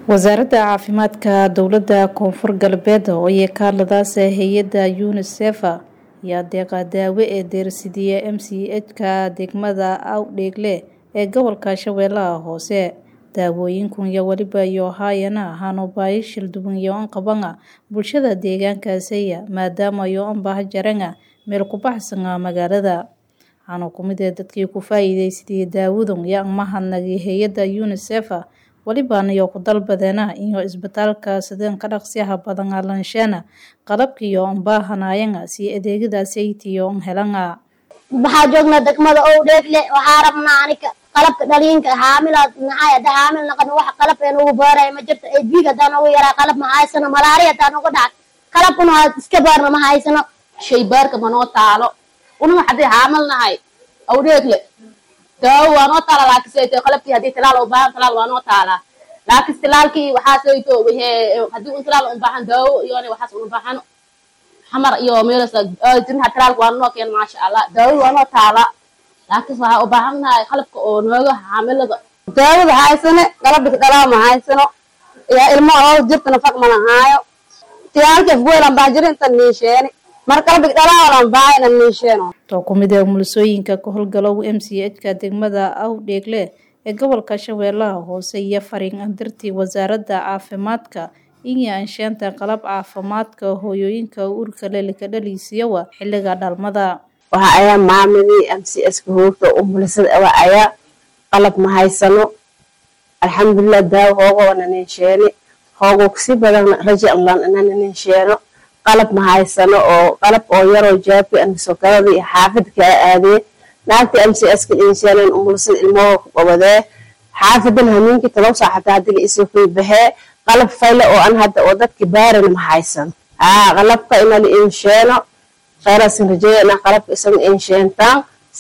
wasaaradda caafimaadka dowladda koonfur galbeed oo ay ka hadladaasa hay-adda unisef ayaa deeqa daawo ee deersidiya m c h-ka degmada awdheegle ee gobolka shabeellaha hoose daawooyinkun iyo weliba iyo haayana ahaano baahi shilduwan iyo anqabanga bulshada deegaankaasaya maadaama iyo anbaha jaranga meel ku baxsanga magaalada waxaana kumid ee dadkii ku faa-iideysadiyay daawadun iyo amahadnagii hay-adda unisef welibaana iyo ku dalbadeena iyo isbitaalka sideen ka dhaqsiyaha badan alansheena qalabkiiyo anbaahanayanga si adeegadaasaytiyo an helanga waxaa joognaa degmada owdheegle waxaa rabnaa anika qalabka dhaliinka haamilaad maxay hadda haamil naqan wax qalab ee ugu baaraya ma jirto ee biig haddaan ugu yaraa qalab ma haysano malaari haddaan uga dhacay qalabkuna waa iska baarna ma haysano shaybaarka manoo taalo unuma haddii haamil nahay awdheegle daawo waa noo taala laakiin qalabkii haddii tilaal u baahan tilaal waa noo taalaa laakiin tilaalkii waxaa sayto haddii un tilaal u baahan daawo iyona waxaas una baahano xamar iyo meelas jirnaha tilaalka waa noo keen maasha allah daawada waa noo taala laakiin waxaa u baahan nahay qalabka oo nooga xaamilada daawada haysane qalabka dhalaa ma haysano yaa ilmo oo jirta nafaq mana haayo tilaalkii afweelan baa jira inta niisheeni mar qalabka dhalaalan baahayna niisheeno too ku mid ee umulisooyinka ka howlgalow m c h-ka degmada awdheegle ee gobolka shabeellaha hoose iyo fariin andirtii wasaaradda caafimaadka iyo ansheenta qalab caafimaadka hooyooyinka uurka lelika dhaliisiyawa xiliga dhalmada waxa ayaa maamadii m c s ka hoogta umulisada awa ayaa qalab ma haysano alxamdulilah daawo hoogo naninsheeni hoogo kasi badan raja anlan naninsheeno qalab ma haysano oo qalab oo yaroo jaabki anisokarada iyo xaafida kaa aadee naagta m c s ka insheeneen umulisada ilmahoo ka qabadee xaafidan hamiinkii talow saa xataa hadii la isoo kuy baxee qalab fayle oo an hadda oo dadki baarana ma haysano aa qalabka ina la insheeno khayraadsan rajeeyana qalabka isaga insheentaan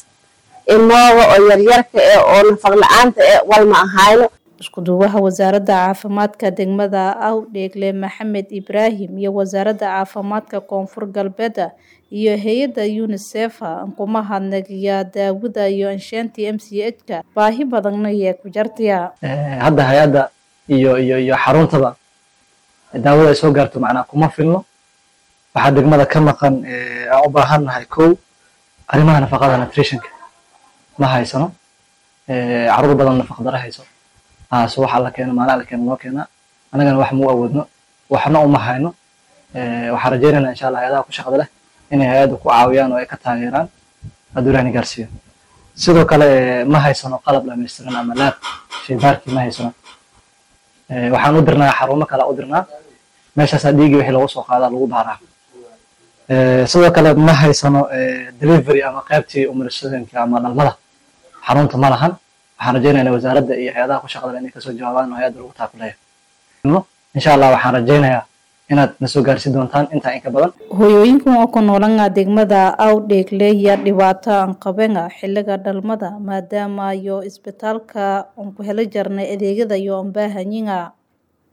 ilmahooga oo yaryarka ee oo nafaq la-aanta ee walma ahayno iskuduwaha wasaaradda caafimaadka degmada awdheegle maxamed ibraahim iyo wasaaradda caafimaadka koonfur galbeeda iyo hay-adda unisef ankuma hadnagiya daawada iyo ansheantii m c h-ka baahi badanna yee ku jartaya hadda hay-adda iyo iyo iyo xaruntaba daawada ay soo gaarto macnaa kuma filno waxaa degmada ka maqan aan u baahan nahay kow arrimaha nafaqada nutritionka ma haysano caruur badan nafaq dara hayso so waxaa la keeno maalaa la keeno noo keenaa annagana wax mau awoodno waxna uma hayno waxaan rajeynayna insha allah hay-adaha ku shaqada leh inay hay-adda ku caawiyaan oo ay ka taageeraan hadduu ilahni gaarsiiyo sidoo kale ma haysano qalab dhamaystiran ama laab shaybaarkii ma haysano waxaan u dirnaa xarumo kale u dirnaa meeshaasaa dhiigii wixii lagu soo qaadaa lagu baaraa sidoo kale ma haysano delivery ama qaybtii umulisooyinka ama dhalmada xarunta ma lahan waxaan rajeynaynaa wasaaradda iyo hay-adaha ku shaqada inay kasoo jawaabaan oo hay-adda lagu taakuleeyo insha allah waxaan rajeynayaa inaad na soo gaarsi doontaan intaa inka badan hooyooyinkan oo ku noolanga degmada awdheegle iyo dhibaato aan qabenga xiliga dhalmada maadaama iyo isbitaalka aan ku helo jarnay adeegyada iyo anbaahanyinga